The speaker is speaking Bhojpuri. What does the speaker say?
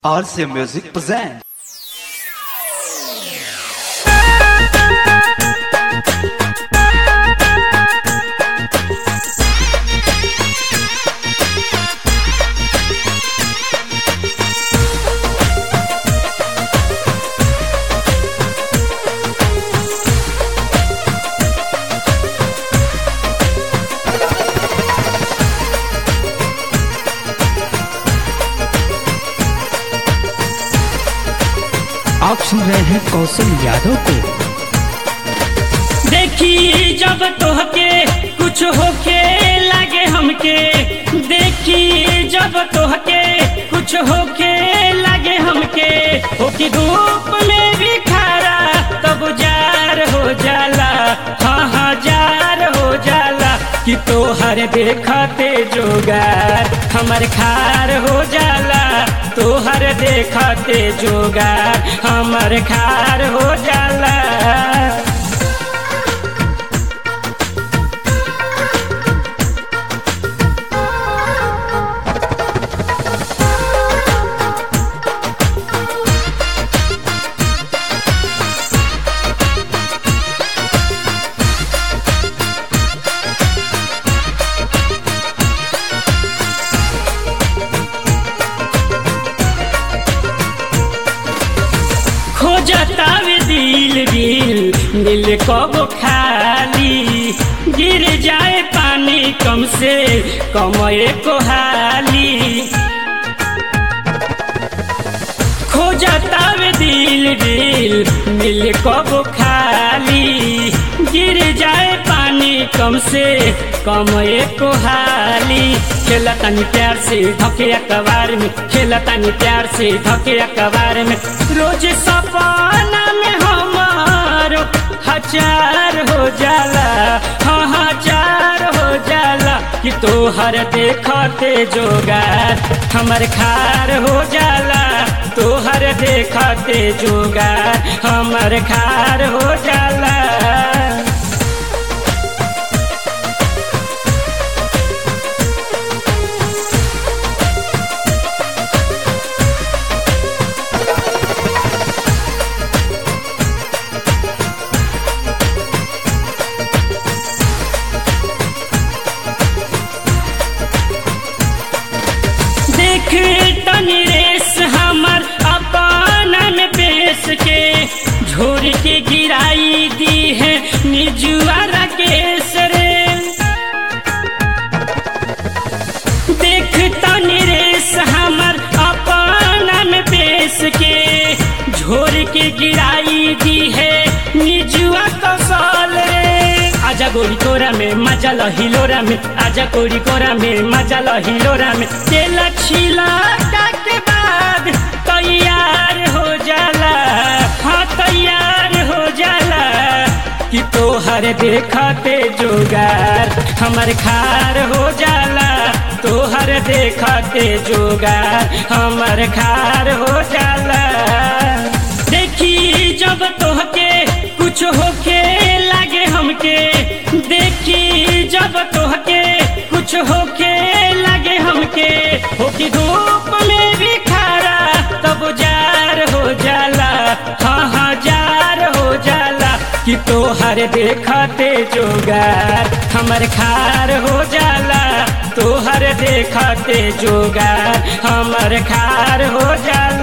RC Music presents. आप सुन रहे हैं कौशल यादव को देखी जब तोहके कुछ होके लागे हमके देखी जब तोहके कुछ होके लागे हमके होके धूप में भी खारा तब जार हो जाला हाँ हाँ जार हो जाला कि तोहर देखते जोगार हमर खार हो जाला तोहर देखते जोगार हमर खार हो जाला खोजतावे दिल दिल दिल कब खाली गिर जाए पानी कम से कम को हाली खोजतावे दिल दिल दिल कब खाली गिर जाए पानी कम से कम को हाली खेला तनी प्यार से धके अखबार में खेला तनी प्यार से धके अखबार में रोज सपना में हमारो हजार हो जाला हाँ हजार हो जाला कि तोहर देखते जोगार हमर खार हो जाला तोहर देखते जोगार हमर खार हो जाला देख तनी रेस हमर अपन बेस के झोर के गिराई दी है निजुआरा केस रे देख तनी रेस हमर अपन बेस के झोर के गिराई दी है निजुआ कौशल रे आजा गोरी कोरा में मजा हिलोरा में आजा गोरी कोरा में मजा हिलोरा में तेल छिला के बाद तैयार हो जाला हाँ तैयार हो जाला कि तोहर देखते जोगार हमर खार हो जाला तोहर देखते जोगार हमर खार हो जाला देखी जब तोहके कुछ होके लागे हमके देखी जब तोहके कुछ होके लागे हमके होके धूप में भी खारा तब जार हो जाला हाँ हाँ जार हो जाला कि तोहर देखते जोगार हमर खार हो जाला तोहर देखते जोगार हमर खार हो जाला